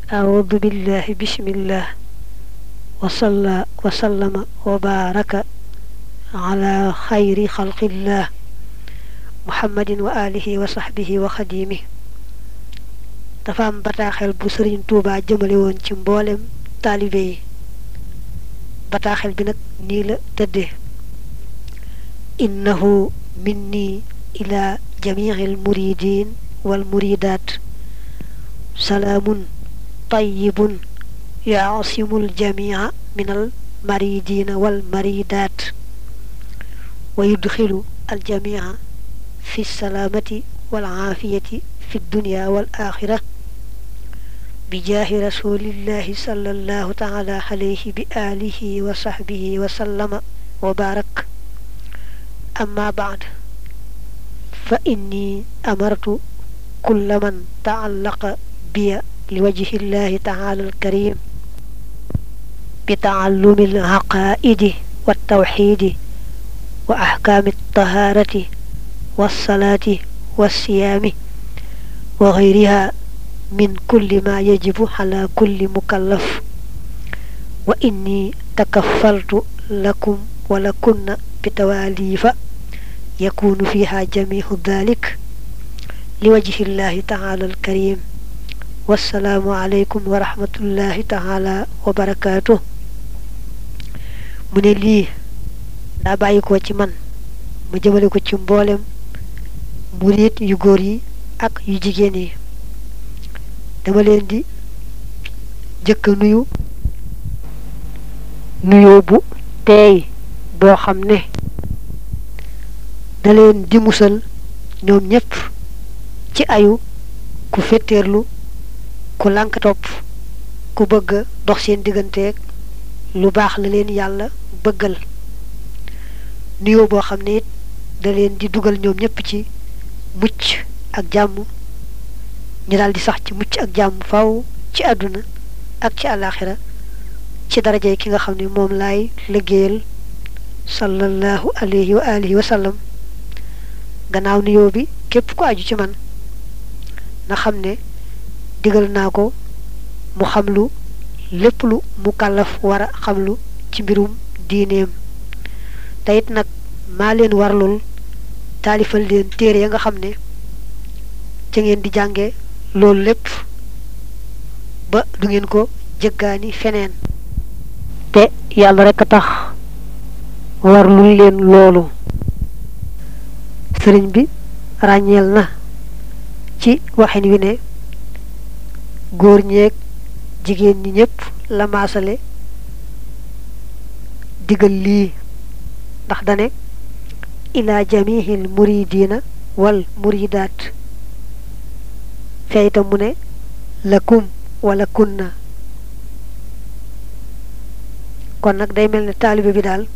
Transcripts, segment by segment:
أعوذ بالله بسم الله وصلى وسلم وبارك على خير خلق الله محمد وآله وصحبه وخديمه dafa am bataaxel bu sëriñ Tuubaa jëmale woon ci mboolem taalibe yi bataaxel bi nag nii la tëddee innahu minni ila jamici almuridin walmuridat salaamun tayyibun yaasimu aljamica min almaridina walmaridat wa yudxilu aljamica fi salaamati walcaafiyati fi dunya walaaxira bijaahi rasulillahi sallallahu taala alayhi bi alihi wa sahbihi wa sallama wa baarak amma baad fa inni amartu kulla man taallaqa biya liwajhi llahi taala alkarim bi taallumi alxaqaaidi waltawxidi wa axkaami altahaarati walsalaati walsiyaami wa gayriha min kulli ma yajibu ala kulli mukallaf wa inni takaffaltu lakum wa lakunna bi tawaalifa yakunu fiha jamihu dalik liwajhi llahi taala alkarim wassalaamu aleykum wa rahmatullahi taala wa barakaatu mu ne lii daa bàyyi ko ci man ma jëmale ko ci mboolem murit yu góor yi ak yu jigéen yi dama leen di jëkk a nuyu nuyoo bu teey boo xam ne da leen di musal ñoom ñépp ci ayu ku fetteerlu ku lànk topp ku bëgg dox seen digganteeg lu baax la leen yàlla bëggal nuyoo boo xam ne it da leen di dugal ñoom ñépp ci mucc ak jàmm ñu daal di sax ci mucc ak jàmm faw ci àdduna ak ci àllaaxira ci darajey ki nga xam ne moom laay liggéeyal sallallahu alayhi wa alihi wa sallam gannaaw nuyoo bi képp ku aju ci man na xam ne digal naa ko mu xam lu lépp lu mu kàllaf war a xam lu ci mbirum diineem te it nag maa leen warlul taalifal leen téere ya nga xam ne ca ngeen di jànge loolu lépp ba du ngeen ko jëggaani feneen te yàlla rekk a tax warlul leen loolu sëriñ bi ràññeel na ci waxin wi ne góor ñeeg jigéen ñi ñépp la maasale digal lii ndax dane ila jamihil muridina wal muridaat fee itam mu ne lakum wala kunna kon nag day mel ne taalibe bi daal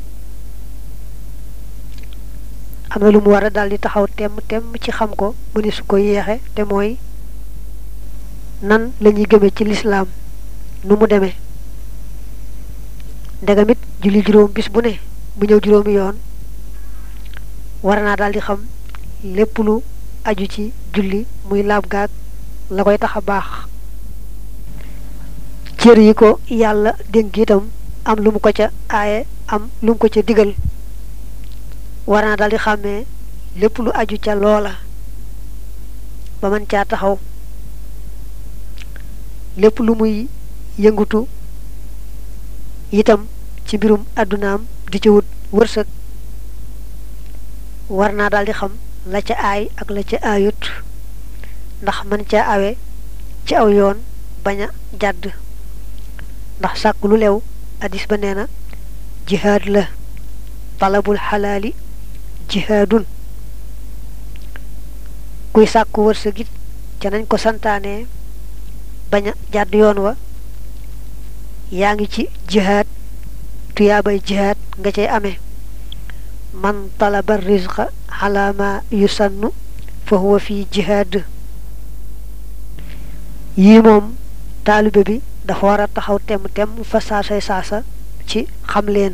am na lu mu war a daal di taxaw temm temm ci xam ko mu ne su ko yeexe te mooy nan la ñuy gëme ci lislaam nu mu demee ndegamit julli juróom bis bu ne bu ñëw juróomi yoon war naa daal di xam lépp lu aju ci julli muy laab gaag la koy tax a baax cër yi ko yàlla dénk itam am lu mu ko ca aaye am lu mu ko ca digal war naa daal di xàmmee lépp lu aju ca loola ba mën caa taxaw lépp lu muy yëngutu itam ci mbirum àddunaam di ci wut wërsëg war naa daal di xam la ca aay ak la ca aayut ndax mën caa awe ci aw yoon bañ a jàdd ndax sàkk lu lew addis ba nee na jihaad la talabul xalaali jihaadun kuy sàkk wërsëg it ca nañ ko santaane bañ a jàdd yoon wa yaa ngi ci jihaad tuyaabay jihaad nga cay amee man talaba rizqa ala ma yusannu fa huwa fi jihaad yii moom taalibe bi dafa war a taxaw temm temm fa saasay saasa ci xam leen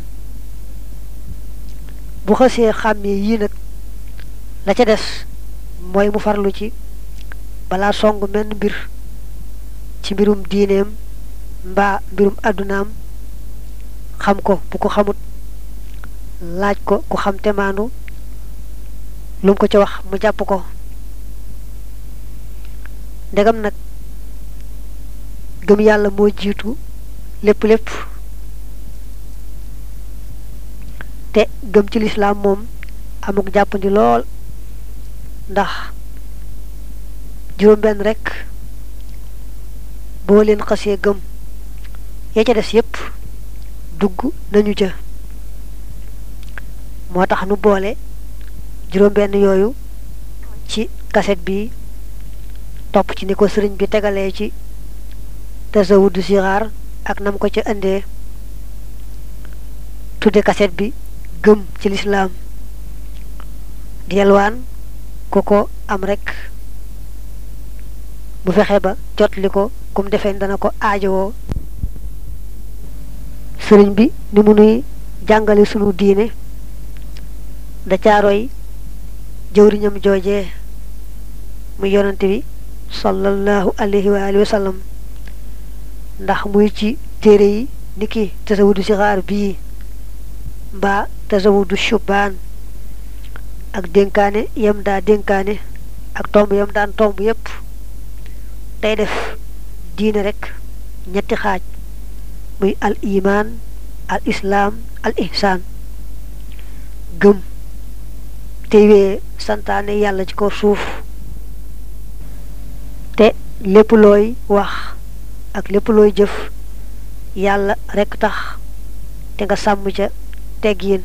bu xësee xàmmee yii nag la ca des mooy mu farlu ci balaa song menn mbir ci mbirum diineem mbaa mbirum àddunaam xam ko bu ko xamut laaj ko ku xam te maandu lu mu ko ci wax mu jàpp ko ndegam nag gëm yàlla moo jiitu lépp lépp te gëm ci lislaam moom amuk jàppandi lool ndax juróom benn rekk boo leen xasee gëm ya ca des yépp dugg nañu ca moo tax nu boole juróom benn yooyu ci kaset bi topp ci ni ko sëriñ bi tegalee ci tasawudu sixaar ak nam ko ca indee tudde kaset bi gëm ci lislaam di yalwaan ku ko am rekk bu fexe ba jotli ko kum defee dana ko aajowoo sëriñ bi ni mu nuy jàngale sunu diine da caaroy jëwriñam joojee muy yonante bi sallallahu alayhi wa alihi wa sallam ndax muy ci téere yi niki tasawudu sixaar bii mbaa tasawudu shubaan ak dénkaane yam daa dénkaane ak tomb yam daan tomb yépp day def diine rekk ñetti xaaj muy al imaan al islaam al ihsaan gëm tey wee santaane yàlla ci ko suuf te lépp looy wax ak lépp looy jëf yàlla rekk tax te nga sàmm ca teggiin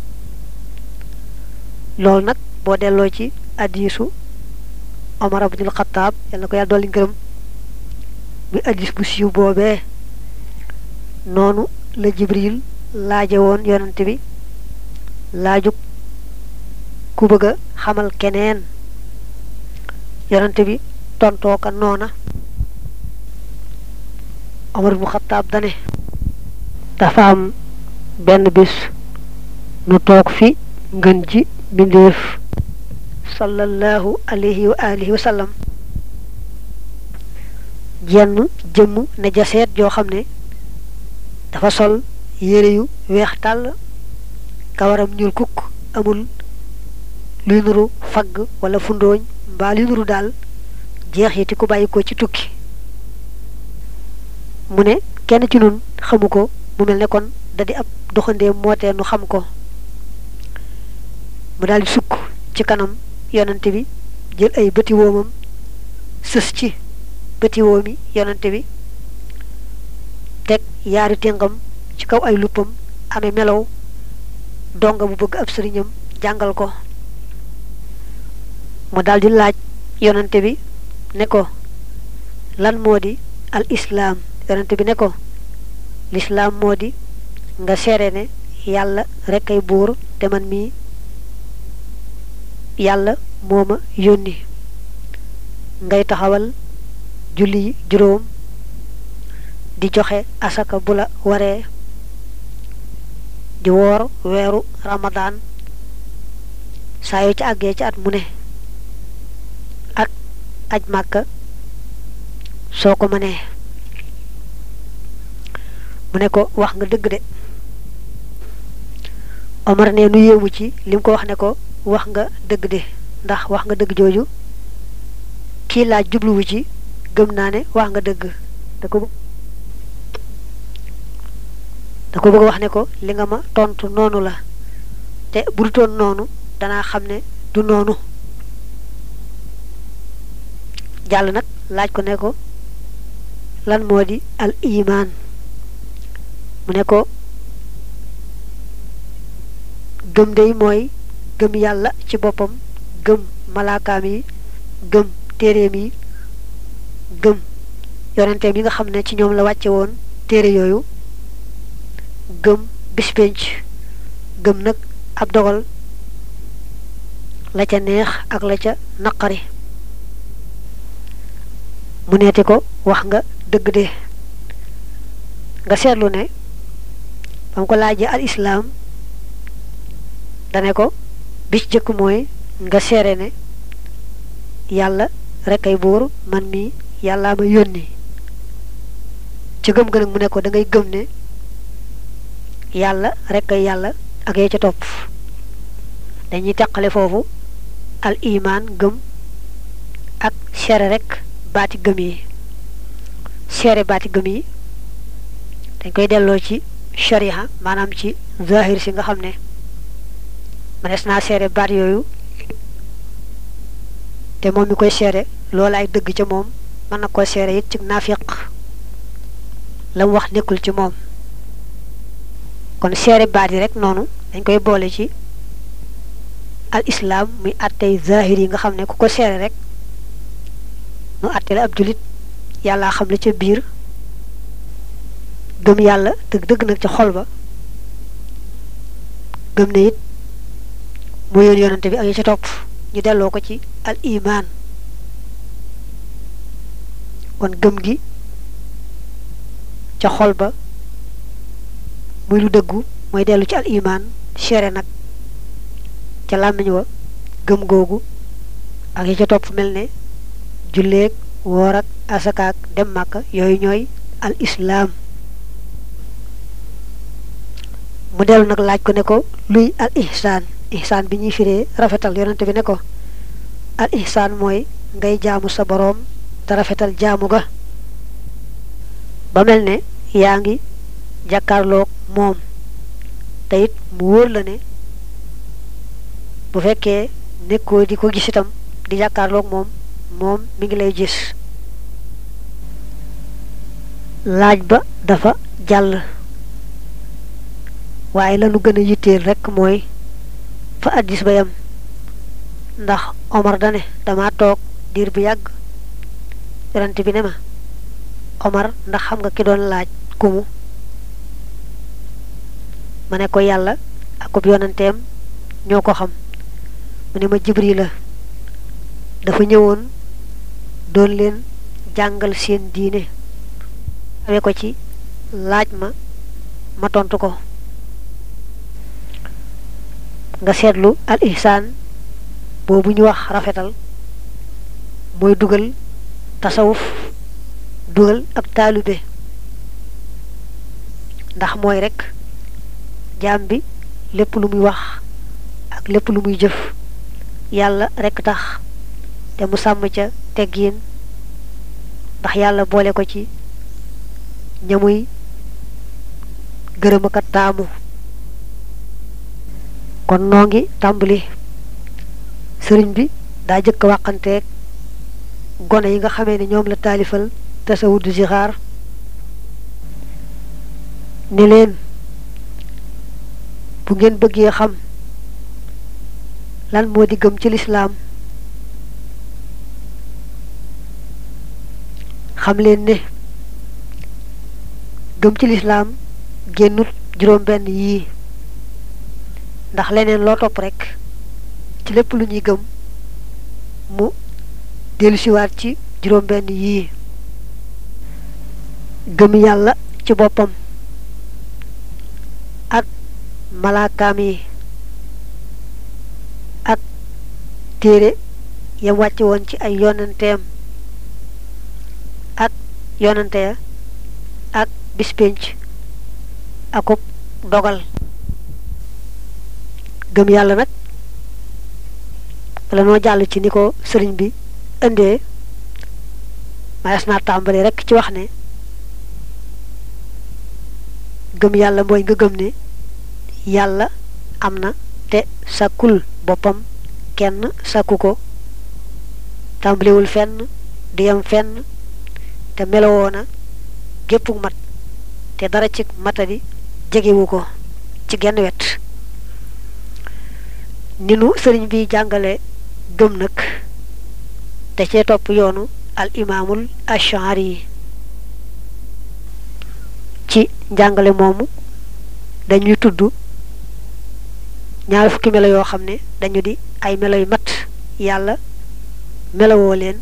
loolu nag boo delloo ci addiisu Omar ibnul Xattaab yal na ko yàlla dolli ngërëm muy addis bu siiw boobee noonu la Jibril laaje woon yonante bi laajug ku bëgg a xamal keneen yonante bi tontoo ka noona Omar ibnul Xattaab dane dafa am benn bis nu toog fi ngën ji mbindéef sallallahu alayhi wa alihi wa sallam jenn jëmm ne jaseet joo xam ne dafa sol yére yu weex tàll kawaram ñuul kukk amul luy nuru fagg wala fundooñ mbaa luy nuru daal jeexiti ku bàyyi ko ci tukki mu ne kenn ci nun xamu ko mu mel ne kon da di ab doxandéem mootee nu xam ko mu daal di sukk ci kanam yonante bi jël ay bëti woomam sës ci bëti woomi yonante bi teg yaari téngam ci kaw ay luppam amee melow donga bu bëgg ab sëriñam jàngal ko mu daal di laaj yonante bi ne ko lan moo di al islaam yonante bi ne ko lislaam moo di nga seere ne yàlla rekk ay buur te man mii yàlla moo ma yónni ngay taxawal julli juróom di joxe asaka bu la waree di woor weeru ramadaan saa yoo ci àggee ci at mu ne ak aj màkka soo ko mënee mu ne ko wax nga dëgg de Omar ne nu yéemu ci lim ko wax ne ko wax nga dëgg de ndax wax nga dëgg jooju kii laaj jubluwu ci gëm naa ne wax nga dëgg da ko da ko bëgg wax ne ko li nga ma tontu noonu la te bu dutoon noonu danaa xam ne du noonu jàll nag laaj ko ne ko lan moo di al imaan mu ne ko gëm day mooy gëm yàlla ci boppam gëm malaakaam yi gëm téeréem yi gëm yonenteem yi nga xam ne ci ñoom la wàcce woon téere yooyu gëm bispenc gëm nag ab dogal la ca neex ak la ca naqari mu neeti ko wax nga dëgg de nga seetlu ne ba mu ko laajee al islaam dane ko bi ci jëkk mooy nga seere ne yàlla rek ay buur man mi yàllaa ma yónni ca gëm ga nag mu ne ko da ngay gëm ne yàlla rek ay yàlla ak yee ca topp dañuy teqale foofu al iman gëm ak seere rek baati gëm yi seere baati gëm yi dañ koy delloo ci sharia maanaam ci zahir si nga xam ne mënees naa seere baat yooyu te moom mi koy seere loolu ay dëgg ca moom mën na koo seere it ci naafiq la mu wax nekkul ci moom kon seere baat yi rek noonu dañ koy boole ci al islam muy attey zahir yi nga xam ne ku ko seere rek nu atte la ab julit yàlla xam la ca biir gëm yàlla dëgg dëgg nag ca xol ba gëm ne it mu yoon yonante bi ak yi ca topp ñu delloo ko ci al iman kon gëm gi ca xol ba muy lu dëggu mooy dellu ci al iman seere nag ca làmmiñ wa gëm googu ak yi ca topp mel ne julleeg woor ak asakaak dem màkka yooyu ñooy al islaam mu dellu nag laaj ko ne ko luy al ihsaan ihsaan bi ñuy firee rafetal yonante bi ne ko al ihsaan mooy ngay jaamu sa boroom te rafetal jaamu ga ba mel ne yaa ngi jàkkaarloog moom te it mu wóor la ne bu fekkee nekkoo di ko gis itam di jàkkaarloog moom moom mi ngi lay gis laaj ba dafa jàll waaye lanu gën a yitteel rekk mooy fa addis ba yam ndax Omar dane dama toog diir bu yàgg yonent bi ne ma Omar ndax xam nga ki doon laaj kumu ma ne ko yàlla akub yonanteem ñoo ko xam mu ne ma Jibril la dafa ñëwoon doon leen jàngal seen diine xamee ko ci laaj ma ma tontu ko nga seetlu al ihsaan boobu ñu wax rafetal mooy dugal tasawuf dugal ak taalube ndax mooy rekk jaam bi lépp lu muy wax ak lépp lu muy jëf yàlla rekk tax te mu sàmm ca teggiin ndax yàlla boole ko ci ñamuy gërëm ak taamu kon noo ngi tàmbali sëriñ bi daa jëkk waxanteeg gone yi nga xamee ne ñoom la taalifal tasawudu zixaar ne leen bu ngeen bëggee xam lan moo di gëm ci lislaam xam leen ne gëm ci lislaam génnut juróom benn yii ndax leneen loo topp rekk ci lépp lu ñuy gëm mu dellusiwaat ci juróom benn yii gëm yàlla ci boppam ak malaakaam yi ak téere yam wàcc woon ci ay yonanteem ak yonante ya ak bispénc akub dogal gëm yàlla nag bala noo jàll ci ni ko sëriñ bi indee mayes naa tàmbali rekk ci wax ne gëm yàlla mooy nga gëm ne yàlla am na te sàkkul boppam kenn sàkku ko tàmbaliwul fenn di yem fenn te melowoo na géppuk mat te dara ci matadi jegewu ko ci genn wet ni nu sëriñ bi jàngale gëm nag te cee topp yoonu al imaamul ashari yi ci njàngale moomu dañuy tudd ñaar fukki melo yoo xam ne dañu di ay melo yu mat yàlla melowoo leen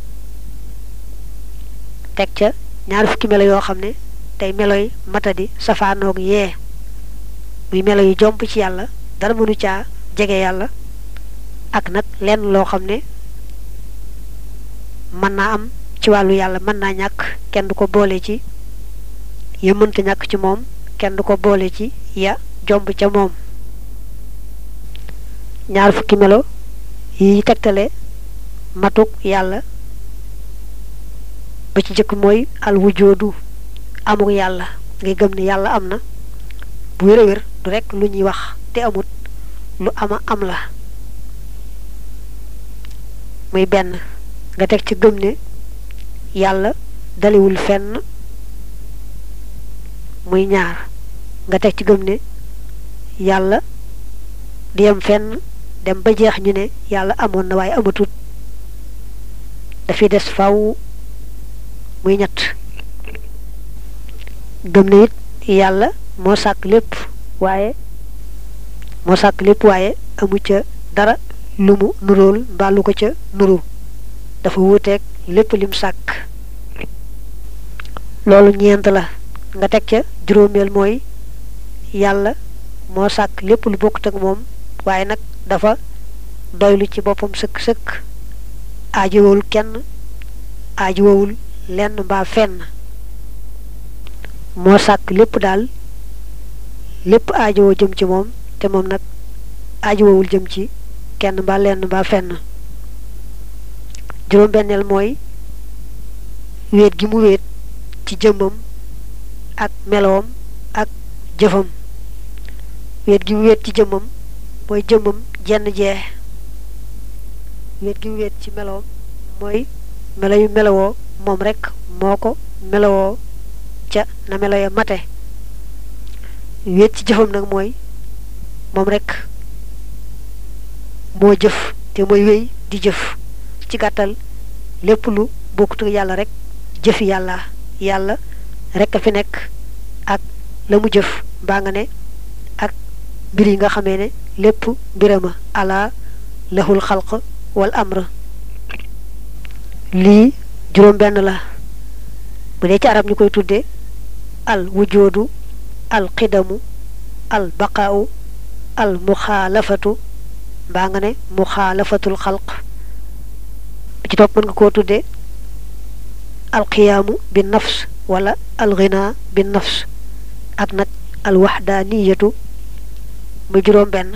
teg ca ñaar fukki melo yoo xam ne tey melo yi matadi safaanoog yee muy melo yu jomp ci yàlla dara mënu caa jege yàlla ak nag lenn loo xam ne mën naa am ci wàllu yàlla mën naa ñàkk kenn du ko boole ci ya mënta ñàkk ci moom kenn du ko boole ci ya jomb ca moom ñaar fukki melo yi tegtale matuk yàlla ba ci jëkk mooy al wujoodu amuk yàlla ngay gëm ne yàlla am na bu wér a wér du rekk lu ñuy wax te amut lu ama am la muy benn nga teg ci gëm ne yàlla daliwul fenn muy ñaar nga teg ci gëm ne yàlla di yem fenn dem ba jeex ñu ne yàlla amoon na waaye amatut dafiy des faw muy ñett gëm ne it yàlla moo sàkk lépp waaye moo sàkk lépp waaye amu ca dara lu mu nuróol mbaa lu ko ca nuru dafa wuuteeg lépp lim sàkk loolu ñeent la nga teg ca juróomeel mooy yàlla moo sàkk lépp lu bokkut ak moom waaye nag dafa doylu ci boppam sëkk-sëkk aajowul kenn aajowul lenn mbaa fenn moo sàkk lépp daal lépp aajowoo jëm ci moom te moom nag aajowul jëm ci kenn mbaa lenn mbaa fenn juróom-benneel mooy wéet gi mu wéet ci jëmmam ak meloom ak jëfam wéet gi mu wéet ci jëmmam mooy jëmmam jenn jee wéet gi mu wéet ci meloom mooy melo yu melowoo moom rekk moo ko melowoo ca na melo ya mate wéet ci jëfam nag mooy moom rekk moo jëf te mooy wéy di jëf ci gàttal lépp lu bokkut ak yàlla rek jëfi yàlla yàlla rek a fi nekk ak la mu jëf mbaa nga ne ak mbir yi nga xamee ne lépp mbirama ala lahul xalq wal amr lii juróom benn la bu dee ci arab ñu koy tudde al wujoodu al qidamu al baqaau al muxaalafatu mbaa nga ne muxaalafatul xalq bi ci topp mën nga koo tudde alqiyaamu bi nafs wala alxina bi nafs ak nag alwaxdaaniyatu muy juróom benn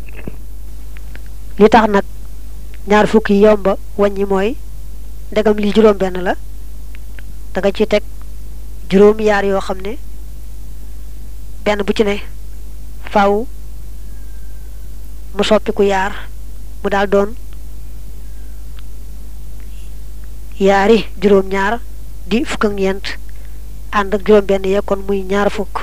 li tax nag ñaar fukki yomba wàññi mooy ndegam lii juróom benn la da nga ci teg juróom yaar yoo xam ne benn bu ci ne faaw mu soppiku yaar mu daal doon yaari juróom ñaar di fukk ak ñeent ànd ak juróom benn yee kon muy ñaar fukk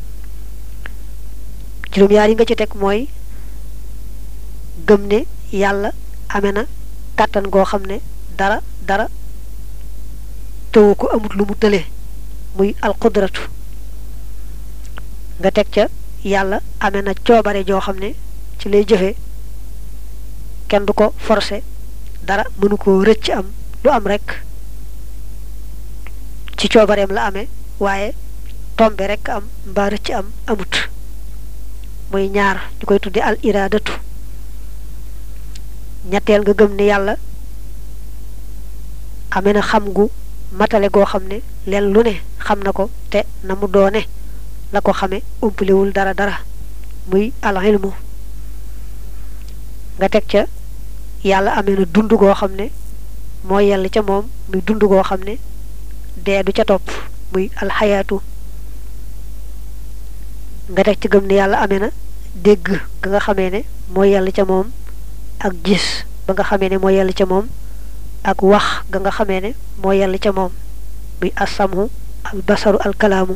juróom yaar yi nga ci teg mooy gëm ne yàlla amee na kàttan goo xam ne dara dara tëwu ko amut lu mu tële muy alqudratu nga teg ca yàlla amee na coobare joo xam ne ci lay jëfe kenn du ko forcé dara mënu ko rëcc am lu am rekk ci coobareem la amee waaye tombe rekk am mbaa rëcc am amut muy ñaar ñu koy tudde al iraadatu ñetteel nga gëm ne yàlla amee na xam gu matale goo xam ne leen lu ne xam na ko te na mu doone la ko xame umpalewul dara dara muy al ilmu nga teg ca yàlla amee na dund goo xam ne moo yell ca moom muy dund goo xam ne dee du ca topp muy alxayaatu nga teg ci gëm ne yàlla amee na dégg ga nga xamee ne moo yell ca moom ak gis ba nga xamee ne moo yell ca moom ak wax ga nga xamee ne moo yell ca moom muy asamu al basaru al kalaamu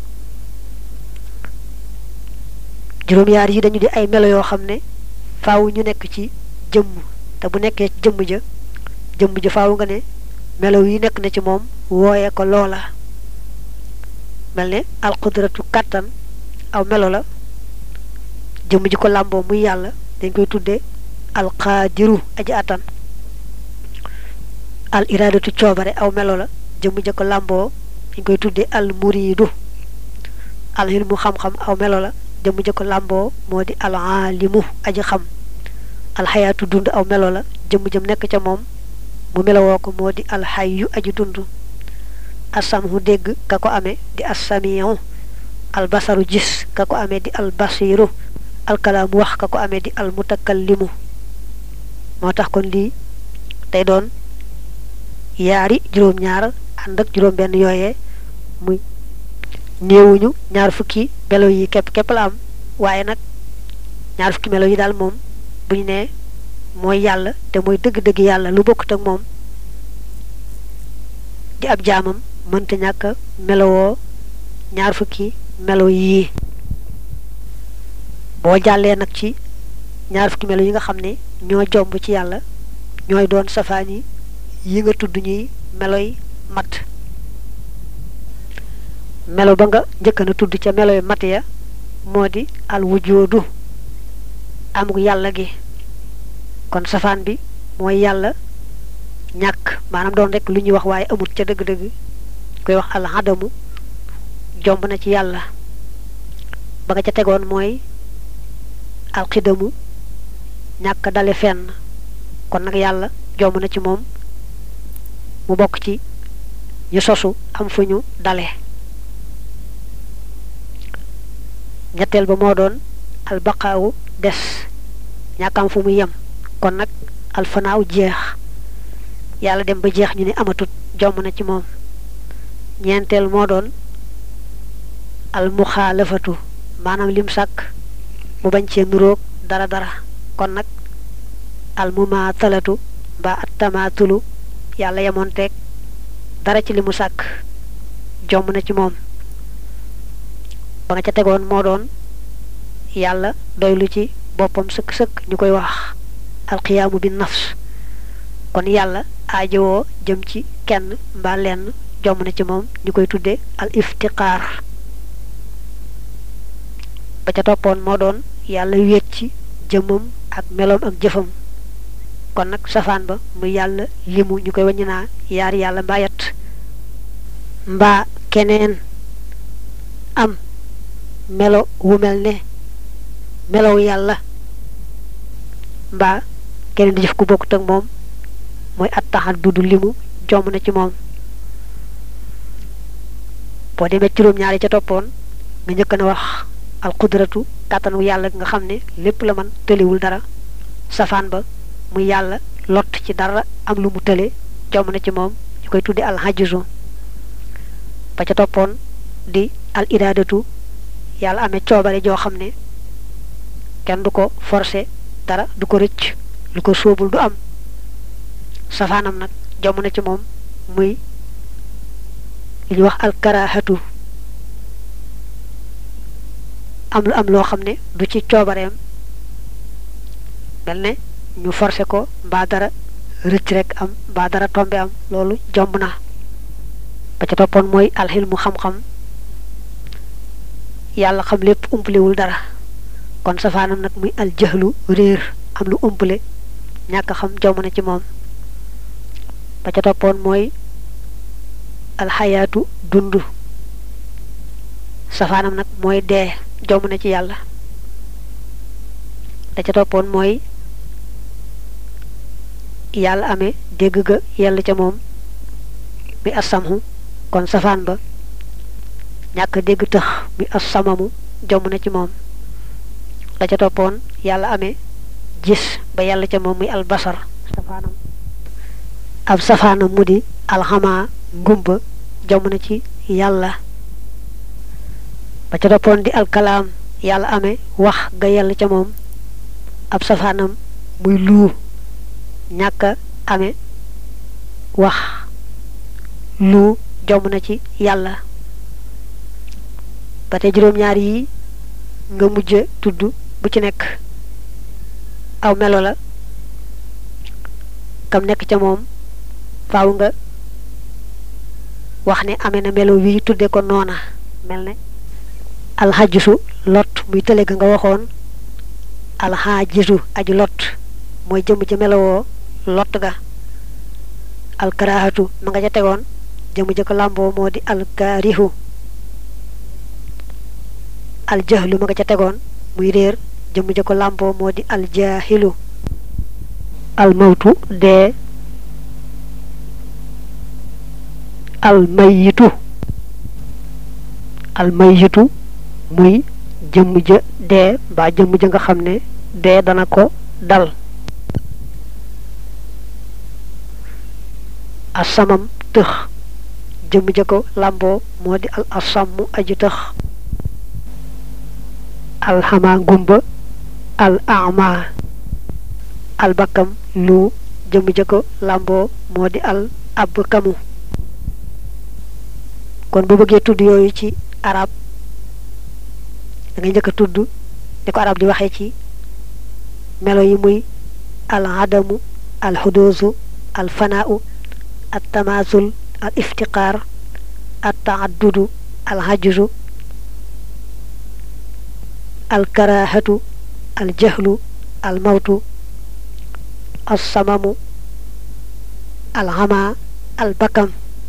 juróom-yaar yi dañu di ay melo yoo xam ne faaw ñu nekk ci jëmm te bu nekkee ci jëmm ja jëmm ja faaw nga ne melo yi nekk na ci moom wooye ko loola mel ne alqudratu kàttan aw melo la jëmm ji ko làmboo muy yàlla dañ koy tudde alqaadiru aji attan al iradatu coobare aw melo la jëmm ja ko làmboo dañ koy tudde al muriidu al ilmu xam-xam aw melo la jëmm ja ko làmboo moo di al aalimu aji xam alxayaatu dund aw melo la jëmm jëm nekk ca moom mu melowoo ko moo di alxayyu aji dund asamhu dégg ka ko amee di assamiu albasaru gis ka ko amee di albasiru alkalaamu wax ka ko amee di almutakallimu moo tax kon lii day doon yaari juróom-ñaar ànd ak juróom-benn yooyee muy néewuñu ñaar fukki melo yi képp képp la am waaye nag ñaar fukki melo yi daal moom bu ñu nee mooy yàlla te mooy dëgg-dëgg yàlla lu bokkut ak moom di ab jaamam mënta ñàkk melowoo ñaar fukki melo yii boo jàllee nag ci ñaar fukki melo yi nga xam ne ñoo jomb ci yàlla ñooy doon safaan yi yi nga tudd ñuy meloy mat melo ba nga njëkk na tudd ca meloy mat ya moo di al wujoodu amuk yàlla gi kon safaan bi mooy yàlla ñàkk maanaam doon rek lu ñuy wax waaye amut ca dëgg-dëgg koy wax al adamu jomb na ci yàlla ba nga ca tegoon mooy alxidamu ñàkk dale fenn kon nag yàlla jomb na ci moom mu bokk ci ñu sosu am fu ñu dale ñetteel ba moo doon albaqaawu des ñàkk am fu mu yem kon nag alfanaaw jeex yàlla dem ba jeex ñu ne amatut jomb na ci moom ñeenteel moo doon almuxaalafatu maanaam lim sàkk mu bañ cee nuroog dara dara kon nag almumaatalatu mbaa attamaatulu yàlla yemoon teeg dara ci li mu sàkk jomb na ci moom ba nga ca tegoon moo doon yàlla doylu ci boppam sëkk-sëkk ñu koy wax alxiyaamu bi nafs kon yàlla aajowoo jëm ci kenn mbaa lenn jomb na ci moom ñu koy tudde al iftiqaar ba ca toppoon moo doon yàlla wéet ci jëmmam ak meloom ak jëfam kon nag safaan ba muy yàlla limu ñu koy wàññi naa yaari yàlla mbaa yet mbaa keneen am melo wu mel ne melow yàlla mbaa keneen di jëf ku bokkut ak moom mooy at taxat dudu limu jomb na ci moom boo demee juróom-ñaari ca toppoon nga njëkk na wax alqudratu kàttanu yàlla nga xam ne lépp la man tëliwul dara safaan ba muy yàlla lott ci dara am lu mu tële jomb na ci moom ñu koy tudde al hajju ba ca toppoon di al iraadatu yàlla amee coobare joo xam ne kenn du ko forcé dara du ko rëcc lu ko sóobul du am safaanam nag jomb na ci moom muy li ñuy wax alkarahatu am lu am loo xam ne du ci coobareem mel ne ñu forcé ko mbaa dara rëcc rek am mbaa dara tombe am loolu jomb na ba ca toppoon mooy alxilmu xam-xam yàlla xam lépp umpalewul dara kon safaanam nag muy aljahlu réer am lu umpale ñàkk xam jomb na ci moom ba ca toppoon mooy alxayaatu dund safaanam nag mooy dee jomb na ci yàlla da ca toppoon mooy yàlla amee dégg ga yàlla ca moom mi assamhu kon safaan ba ñàkk dégg tax mi assamamu jomb na ci moom la ca toppoon yàlla amee gis ba yàlla ca moom muy albasar safaanam ab safaanam mu di alxamaa ngumba jomb na ci yàlla ba ca toppoon di alkalaam yàlla amee wax ga yàlla ca moom ab safaanam muy luu ñàkk amee wax luu jomb na ci yàlla ba tey juróom-ñaar yi nga mujj tudd bu ci nekk aw melo la kam nekk ca moom faaw nga wax ne amee na melo wi tudde ko noona mel ne alxajisu lot muy tële ga nga waxoon alxajisu aju lot mooy jëm ca melowoo lot ga alkarahatu ma nga ca tegoon jëm ja ko làmboo moo di alkaarihu aljahlu ma nga ca tegoon muy réer jëm ja ko làmboo moo di aljahilu almawtu dee almayitu almayitu muy jëmm ja dee mbaa jëmm ja nga xam ne dee dana ko dal asamam tëx jëmm ja ko làmboo moo di al asammu aji tëx alxama ngumba al ama albakam lu jëmm ja ko làmboo moo di al ab kamu kon bu bëggee tudd yooyu ci arab da ngay njëkk a tudd ni ko arab di waxee ci melo yi muy al adamu al xuduusu al fanaau al tamaasul al iftiqaar al taaddudu al hajju al karaahatu al jahlu al mawtu al samamu al hama al bakam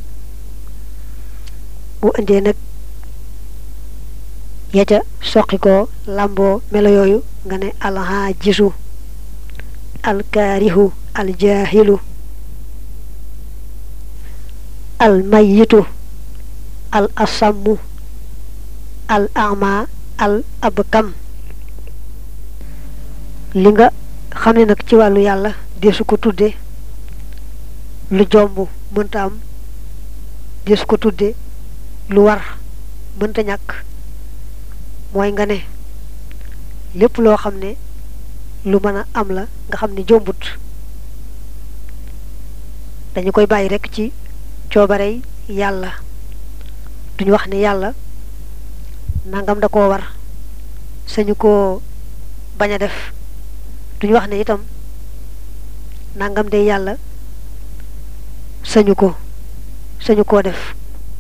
bu indee nag ya ca soqi ko lamboo melo yooyu nga ne alxaajisu alkaarihu aljaahilu almayitu al asammu al ama al abkam li nga xam ne nag ci wàllu yàlla deesu ko tudde lu jomb mënta am deesu ko tudde lu war mënta ñàkk mooy nga ne lépp loo xam ne lu mën a am la nga xam ne jombut dañu koy bàyyi rekk ci coobarey yàlla duñu wax ne yàlla nangam da koo war sañu koo bañ a def duñu wax ne itam nangam de yàlla sañu ko sañu koo def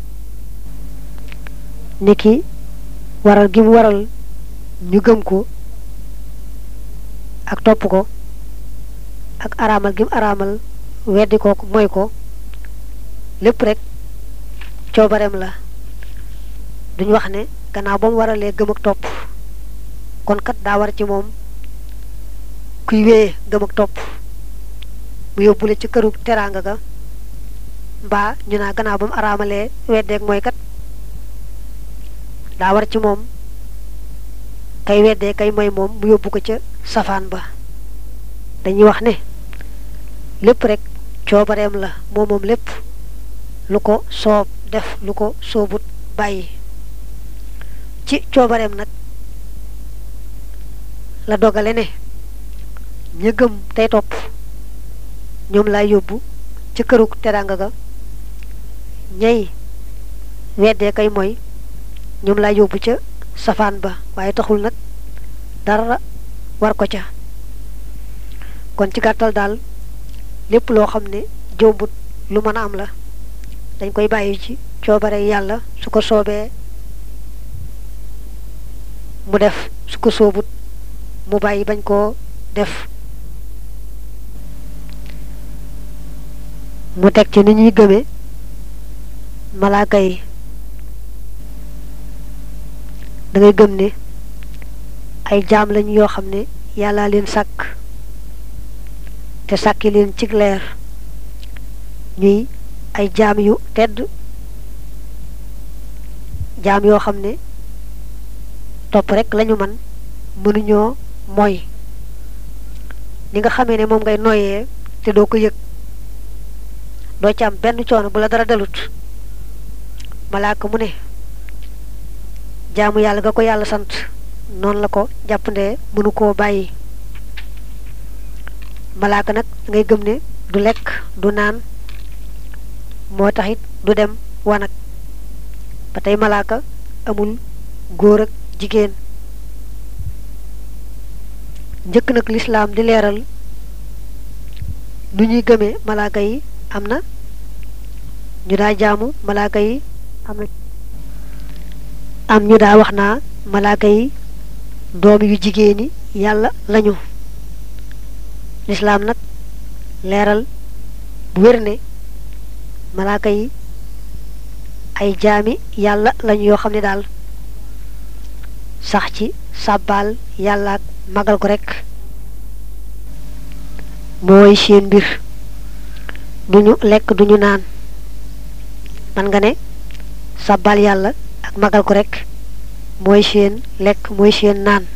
niki waral gi mu waral ñu gëm ko ak topp ko ak araamal gi mu araamal weddi ko mooy ko lépp rek coobareem la duñ wax ne gannaaw ba mu waralee gëm ak topp kon kat daa war ci moom kuy wéyee gëm ak topp mu yóbbule ci këru teraanga ga mbaa ñu naa gannaaw ba mu araamalee weddeeg mooy kat daa war ci moom kay weddee kay mooy moom mu yóbbu ko ca safaan ba dañuy wax ne lépp rek coobareem la moom moom lépp lu ko soob def lu ko soobut bàyyi ci coobareem nag la dogale ne ña gëm tey topp ñoom lay yóbbu ca kërug teraanga ga ñay weddee kay mooy ñoom laa yóbbu ca safaan ba waaye taxul nag dara war ko ca kon ci gàttal daal lépp loo xam ne jombut lu mën a am la dañ koy bàyyi ci coobare yàlla su ko soobee mu def su ko soobut mu bàyyi bañ koo def mu teg ci ni ñuy gëme malaaka yi da ngay gëm ne ay jaam lañ yoo xam ne yàllaa leen sàkk te sàkki leen cig leer ñuy ay jaam yu tedd jaam yoo xam ne topp rek lañu man mënuñoo mooy ni nga xamee ne moom ngay noyyee te doo ko yëg doo ci am benn coono bu la dara dalut malaaka mu ne jaamu yàlla ga ko yàlla sant noonu la ko jàppandee mënu koo bàyyi malaaka nag ngay gëm ne du lekk du naan moo taxit du dem wanag ba tey malaaka amul góor ak jigéen njëkk nag lislaam di leeral nu ñuy gëmee malaaka yi am na ñu daa jaamu malaaka yi am na am ñu daa wax naa malaaka yi doom yu jigéeni yàlla lañu lislaam nag leeral bu wér ne malaaka yi ay jaami yàlla lañu yoo xam ne daal sax ci sàbbaal yàlla ak magal ko rekk mooy seen mbir duñu lekk duñu naan man nga ne sabbal yàlla ak magal ko rek mooy seen lekk mooy seen naan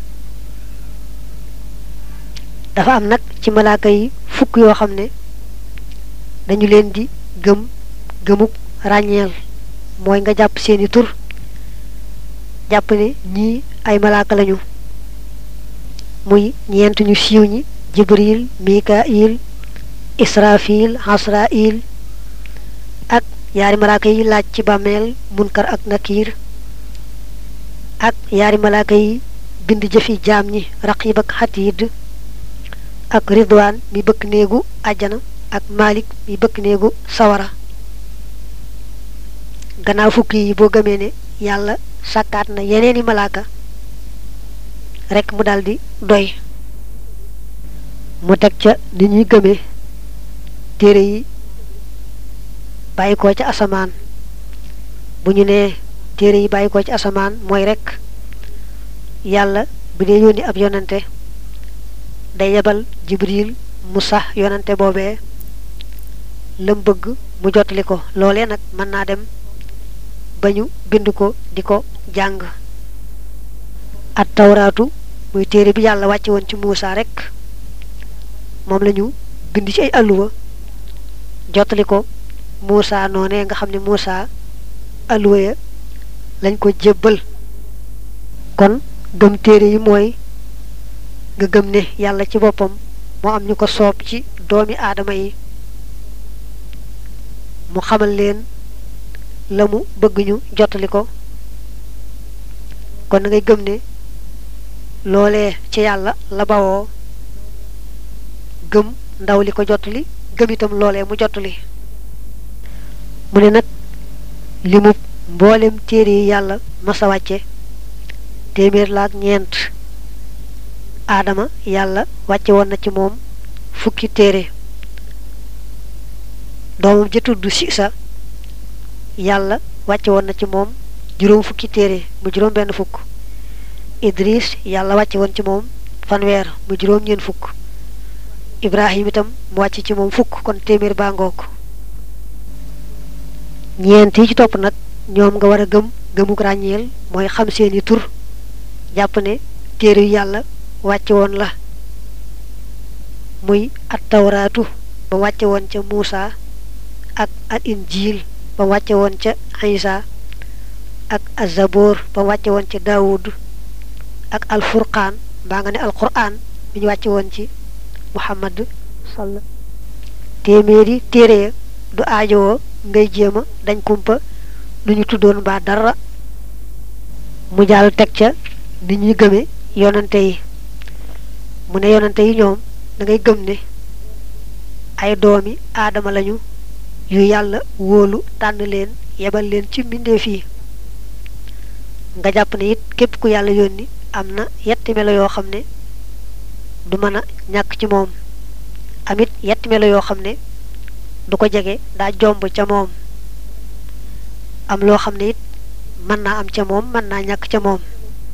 dafa am nag ci malaaka yi fukk yoo xam ne dañu leen di gëm gëmuk ràññeel mooy nga jàpp seeni tur jàpp ne ñii ay malaaka lañu muy ñeent ñu siiw ñi jibril mikail israfil hasrail ak yaari malaaka yi laaj ci bàmmeel munkar ak nakir ak yaari malaaka yi bind jëfi jaam ñi raqib ak xatiid ak ridwaan mi bëkk néegu àjjana ak malik mi bëkk néegu sawara gannaaw fukki yi boo gëmee ne yàlla sàkkaat na yeneeni malaaka rekk mu daldi doy mu teg ca ni ñuy gëmee téere yi bàyyi ko ca asamaan bu ñu nee téere yi bàyyi ko ci asamaan mooy rekk yàlla bu dee yónni ab yonante day yebal jibril mu sax yonante boobee lam bëgg mu jottali ko loolee nag mën naa dem ba ñu bind ko di ko jàng at tawraatu muy téere bi yàlla wàcce woon ci Muusa rekk moom la ñu bind ci ay alluwa jottali ko Muusa noonee nga xam ne Muusa alluwa ya lañ ko jébbal kon gëm téere yi mooy nga gëm ne yàlla ci boppam moo am ñu ko soob ci doomi aadama yi mu xamal leen la mu bëgg ñu jottali ko kon na ngay gëm ne loolee ci yàlla la bawoo gëm ndaw li ko jottali gëm itam loolee mu jottali mu ne nag li mu mboolem téere yi yàlla masa wàcce téeméer la ak ñeent aadama yàlla wàcce woon na ci moom fukki téere doomam ja tudd Siisa yàlla wàcce woon na ci moom juróom fukki téere mu juróom benn fukk Idris yàlla wàcce woon ci moom fanweer mu juróom ñeent fukk Ibrahim itam mu wàcce ci moom fukk kon téeméer baa ngoog ñeent yi ci topp nag ñoom nga war a gëm gëmuk ràññeel mooy xam seeni tur jàpp ne téere yu yàlla wàcce woon la muy at tawraatu ba wàcce woon ca Muusa ak al injiil ba wàcce woon ca Isa ak azaboor ba wàcce woon ca Daawud ak al furqaan mbaa nga ne al quraan bi ñu wàcce woon ci Muhammad sall téeméeri téere ya du aajowoo ngay jéema dañ kumpa lu ñu tuddoon mbaa dara mu jàll teg ca ni ñuy gëme yonante yi mu ne yonante yi ñoom da ngay gëm ne ay doomi aadama lañu yu yàlla wóolu tànn leen yebal leen ci mbindeef yi nga jàpp ne it képp ku yàlla yónni am na yetti melo yoo xam ne du mën a ñàkk ci moom amit yetti melo yoo xam ne du ko jege daa jomb ca moom am loo xam ne it mën naa am ca moom mën naa ñàkk ca moom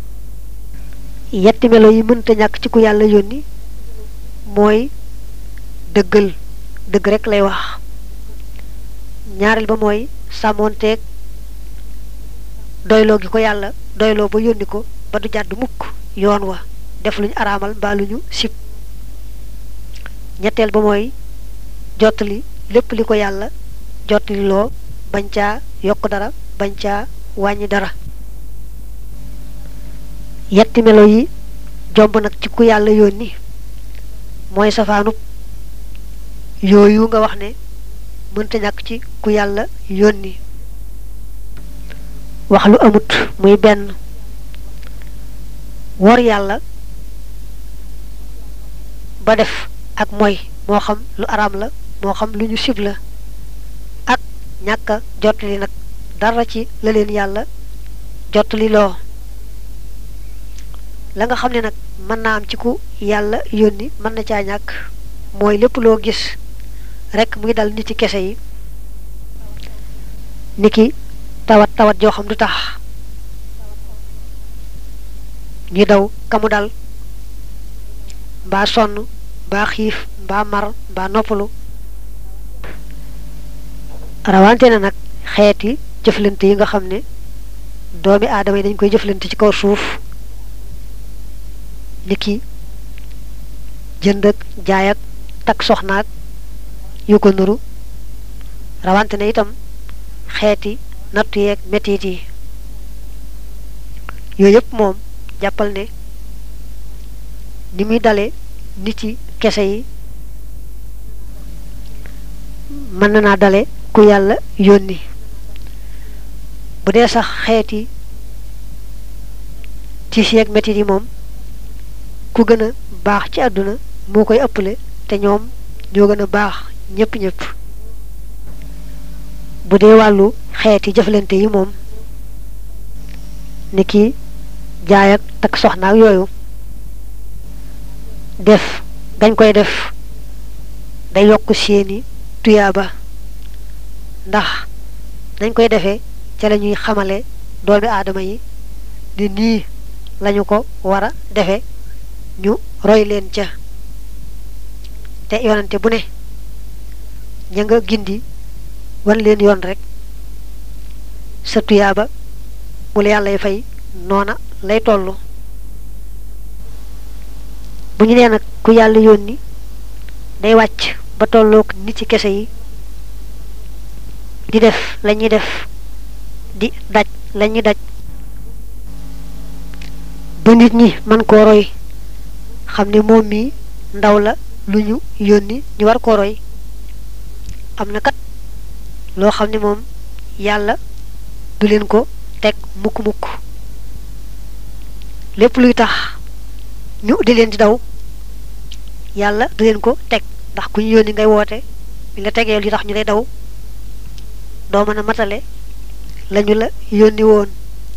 yetti melo yi mënta ñàkk ci ku yàlla yónni mooy dëggal dëgg rek lay wax ñaareel ba mooy sàmmoonteeg doyloo gi ko yàlla doyloo ba yónni ko ba du jàdd mukk yoon wa def luñu araamal mbaa lu ñu sib ñetteel ba mooy jottali lépp li ko yàlla jottali loo bañ caa yokk dara bañ caa wàññi dara yetti melo yi jomb nag ci ku yàlla yónni mooy safaanub yooyu nga wax ne mënta ñàkk ci ku yàlla yónni wax lu amut muy benn wor yàlla ba def ak mooy moo xam lu araam la moo xam lu ñu sib la ak ñàkk a jottali nag dara ci la leen yàlla jottali loo la nga xam ne nag mën naa am ci ku yàlla yónni mën na caa ñàkk mooy lépp loo gis rekk muy dal nit ci kese yi niki tawat tawat joo xam du tax ñu daw kamu dal mbaa sonn mbaa xiif mbaa mar mbaa noppalu rawante na nag xeeti jëflante yi nga xam ne doomi aadama yi dañ koy jëflante ci kaw suuf ni ki jënd ak jaay ak takk soxnaak yu ko nuru rawante na itam xeeti nattu yeeg metit yi yooyu yëpp moom jàppal ne ni muy dale nit ci kese yi mën na naa dale ku yàlla yónni bu dee sax xeeti tiis yeeg metit yi moom ku gën a baax ci àdduna moo koy ëppale te ñoom ñoo gën a baax ñëpp ñëpp bu dee wàllu xeeti jëflante yi moom ni ki jaay ak takk soxna ak yooyu def gañ koy def day yokk seeni tuyaaba ndax dañ koy defee ca la ñuy xamale doomi aadama yi ni nii lañu ko war a defe ñu roy leen ca te yoonante bu ne ña nga gindi wan leen yoon rek sa tuyaaba bu la yàlla fay noona lay tollu bu ñu nee nag ku yàlla yónni day wàcc ba tolloog nit ci kese yi di def la ñuy def di daj la ñuy daj ba nit ñi man koo roy xam ne moom mi ndaw la lu ñu yónni ñu war koo roy am na kat loo xam ne moom yàlla du leen ko teg mukk-mukk lépp luy tax ñu di leen di daw yàlla du leen ko teg ndax ku ñu yónni ngay woote bi la tegee li tax ñu lay daw doo mën a matale lañu la yónni woon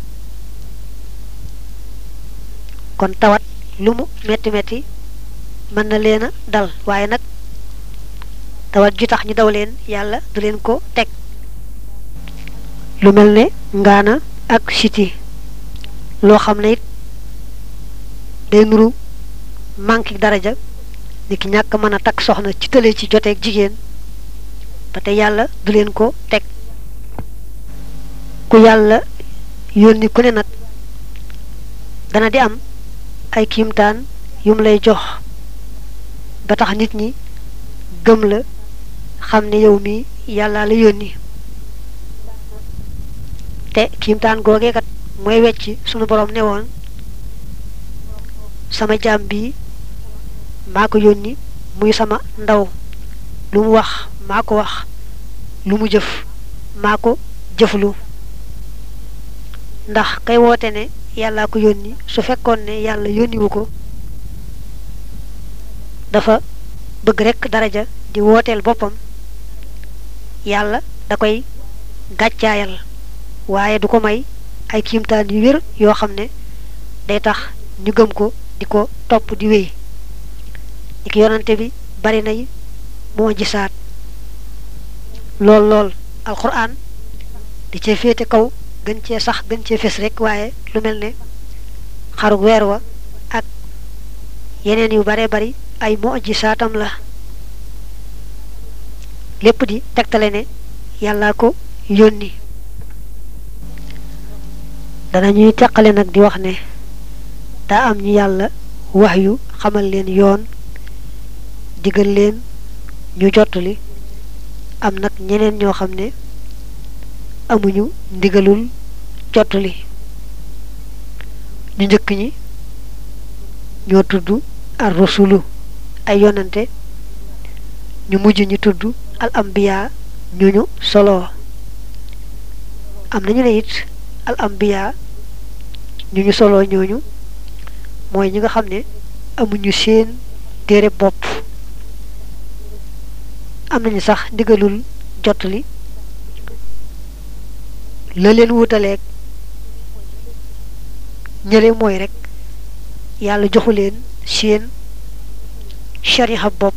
kon tawat lu mu metti metti mën na leen a dal waaye nag tawat ju tax ñu daw leen yàlla du leen ko teg lu mel ne ngaana ak siti loo xam ne it day nuru manque daraja ni ki ñàkk mën a takk soxna ci tële ci joteeg jigéen ba te yàlla du leen ko teg ku yàlla yónni ku ne nag dana di am ay kiimtaan yum lay jox ba tax nit ñi gëm la xam ne yow mi yàlla la yónni te kiimtaan googee kat mooy wecc sunu borom ne woon sama jaam bi maa ko yónni muy sama ndaw lu mu wax maa ko wax lu mu jëf maa ko jëflu ndax kay woote ne yàllaa ko yónni su fekkoon ne yàlla yónniwu ko dafa bëgg rekk daraja di wooteel boppam yàlla da koy gàccaayal waaye du ko may ay kiimtaan yu wér yoo xam ne day tax ñu gëm ko di ko topp di wéy ñi ki yonante bi bari nay moo gisaat lool lool alxuraan di cee féete kaw gën cee sax gën cee fes rek waaye lu mel ne xarug weer wa ak yeneen yu bare bari ay moo gisaatam la lépp di tegtale ne yàllaa ko yónni dana ñuy teqale nag di wax ne daa am ñu yàlla wax yu xamal leen yoon digal leen ñu jottali am nag ñeneen ñoo xam ne amuñu ndigalul jottali ñu njëkk ñi ñoo tudd ar rusulu ay yonante ñu mujj ñu tudd al ambiya ñu ñu solo am nañu ne it al ambiya ñu ñu solo ñooñu mooy ñi nga xam ne amuñu seen téere bopp am nañu sax ndigalul jottali la leen wutaleeg ñële mooy rek yàlla joxu leen seen shariha bopp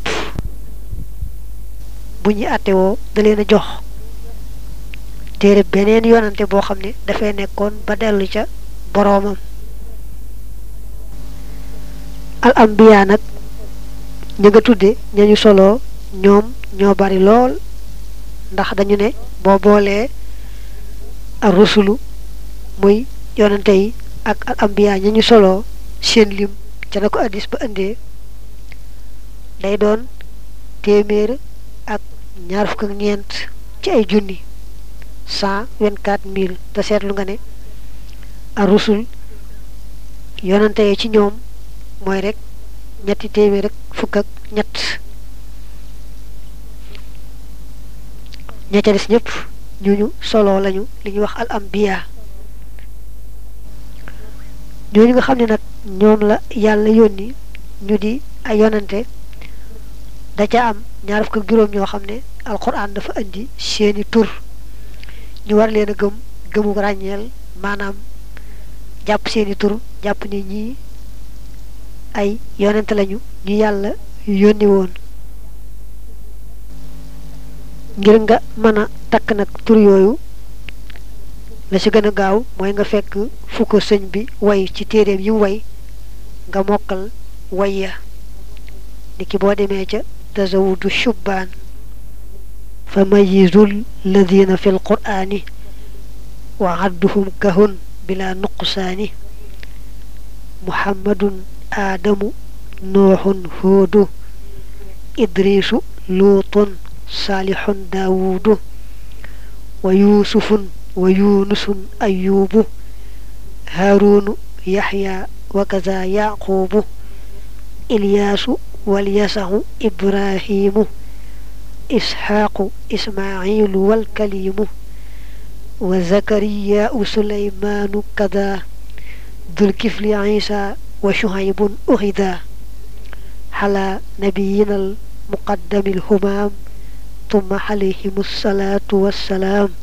bu ñuy àttewoo da leen a jox téere beneen yonante boo xam ne dafay nekkoon ba dellu ca boroomam al ambiya nag ña nga tudde ñañu solo ñoom ñoo bari lool ndax dañu ne boo boolee ar rusulu muy yonante yi ak al ambiya ña ñu soloo seen lim ca na ko addis ba indee day doon téeméer ak ñaar fukk ak ñeent ci ay junni cent vingt-quatre mille te seetlu nga ne ar rusul yonante yi ci ñoom mooy rek ñetti téeméer ak fukk ak ñett ña ca des ñëpp ñu ñu soloo lañu li ñuy wax al ambiya ñooñu nga xam ne nag ñoom la yàlla yónni ñu di ay yonante da ca am ñaar fukk ak juróom ñoo xam ne alxuraan dafa indi seeni tur ñu war leen a gëm gëmu ràññeel maanaam jàpp seeni tur jàpp ne ñii ay yonante lañu ñu yàlla yónni woon ngir nga mën a takk nag tur yooyu la ci gën a gaaw mooy nga fekk fu ko sëñ bi way ci téeréem yi mu way nga mokkal way ya ni ki boo demee ca tazawudu shubbaan fa mayizul ladina fi lqur'ani wa adduhum kahun bila nuqsaani muhammadun aadamu nuuxun huudu idrisu luutun saalixun daawuudu wa yuusufun wa yunusun ayuubu haaruunu yaxya wa kaza yaquubu ilyaasu walyasaxu ibrahimu isxaaqu ismaaciilu walkaliimu wa zakariyaau suleymaanu kada dulkifli ciisa wa shuhaybun uxida xala nabiyina almuqaddami alhumaam tumma alayhim salaatu wassalaam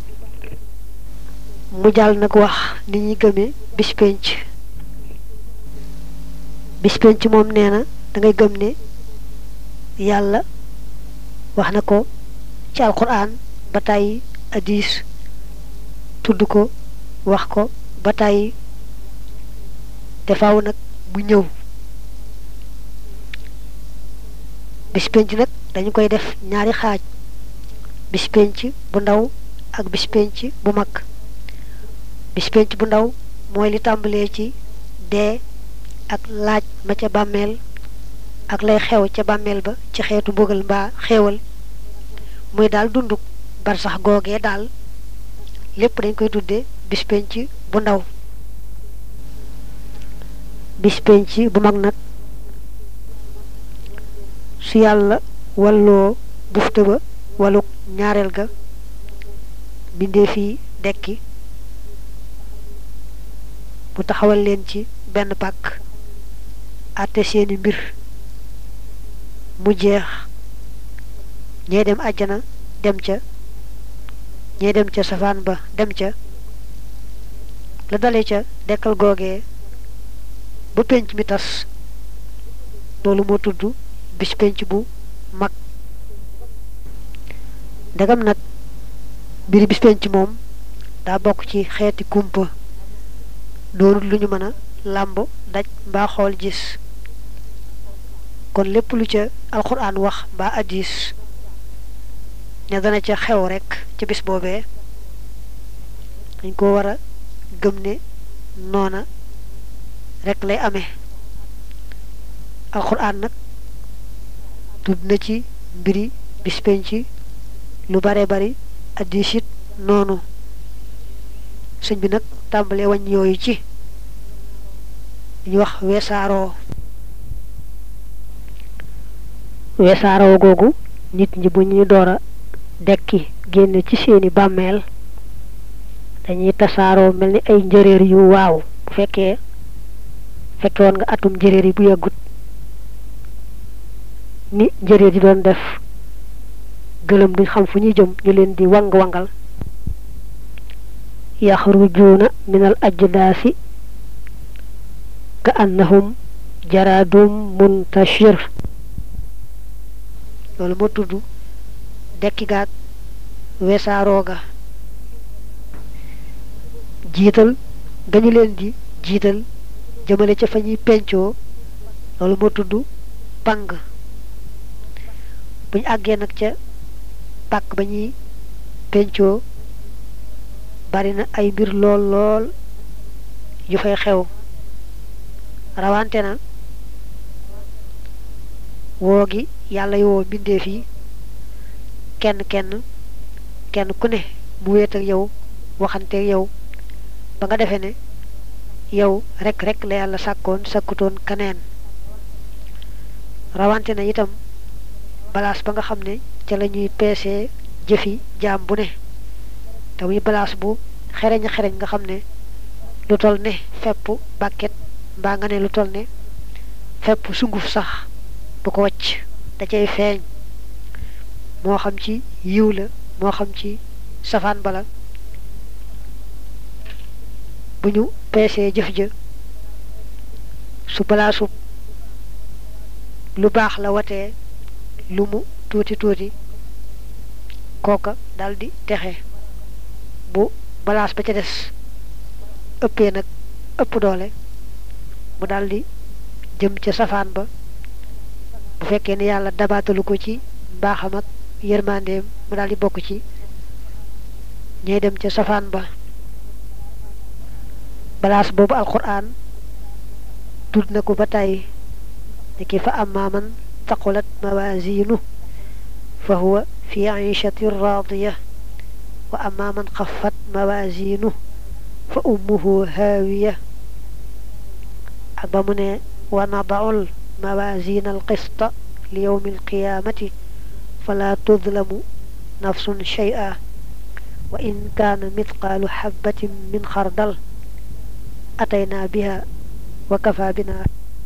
mu jàll nag wax ni ñuy gëmee bis penc bis penc moom nee na dangay gëm ne yàlla wax na ko ci alquran ba tàyyi hadis tudd ko wax ko ba tàyyi te faaw nag mu ñëw bis penc nag dañu koy def ñaari xaaj bis penc bu ndaw ak bis penc bu mag bis penc bu ndaw mooy li tàmbalee ci dee ak laaj ma ca bàmmeel ak lay xew ca bàmmeel ba ci xeetu mbugal mbaa xeewal muy daal dunduk bar sax googee daal lépp dañ koy tuddee bis penc bu ndaw bis penc bu mag nag su yàlla walloo bufta ba waluk ñaareel ga bindee fii dekki mu taxawal leen ci benn pàkk àtte seeni mbir mu jeex ñee dem àjjana dem ca ñee dem ca safaan ba dem ca la dale ca dekkal googee ba penc mi tas loolu moo tudd bis penc bu mag ndegam nag mbiri bis penc moom daa bokk ci xeeti kumpa doonul lu ñu mën a làmb daj mbaa xool gis kon lépp lu ca alxuraan wax mbaa addis ne dana ca xew rekk ca bis boobee dañ ko war a gëm ne noona rekk lay amee alxuraan nag tudd na ci mbiri bis penc lu bare bari addis it noonu sëñ bi nag tàmbalee wañ yooyu ci ñu wax weesaaroo weesaaroo googu nit ñi bu ñuy door a dekki génn ci seeni bàmmeel dañuy tasaaroo mel ni ay njëréer yu waaw bu fekkee fekke woon nga atum njëréer yi bu yàggut ni njëréer yi doon def gëlëm duñ xam fu ñuy jëm ñu leen di wang wangal yaxrujuuna min al ajdaasi ka annahum jaraadum muntashir loolu moo tudd dekki gaag weesaaroo ga jiital gañu leen di jiital jëmale ca fa ñuy pencoo loolu moo tudd pang buñ àggee nag ca pàkk ba ñuy pencoo bari na ay mbir lool lool yu fay xew rawante na woo gi yàlla yi woo mbindeef yi kenn kenn kenn ku ne mu wéet ak yow waxante yow ba nga defee ne yow rek rek la yàlla sàkkoon sàkkutoon kaneen rawante na itam balaas ba nga xam ne ca la ñuy peesee jëfi jaam bu ne te muy balaas bu xereñ xereñ nga xam ne lu toll ne fepp bàkket mbaa nga ne lu toll ne fepp sunguf sax du ko wacc da cay feeñ moo xam ci yiw la moo xam ci safaan bala bu ñu peesee jëf ja su balaasu lu baax la watee lu mu tuuti tuuti kooka daldi texe bu balaas ba ca des ëppee nag ëpp doole mu daldi jëm ca safaan ba bu fekkee ne yàlla dabaatalu ko ci mbaaxam ak yërmandeem mu daldi bokk ci ñay dem ca safaan ba balaas boobu alquran tudd na ko ba tàyyi ne ki fa amma man taqulat mawazinu fa huwa fi aishatin radiya wa amma man xafat mawazinu fa ummuhu haawiya ak ba mu ne wa nadaul mawazina alqista li yawmi alqiyamati fala tudlamu nafsun shay'a wa in kaana mithqaalu xabatin min xardal atayna biha wa kafa bina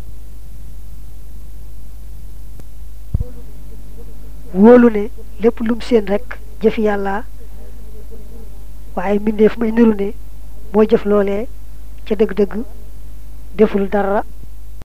wóolu ne lépp lum seen rek jëfi yàlla waaye mbindeef may niru ne moo jëf loolee ca dëgg-dëgg deful dara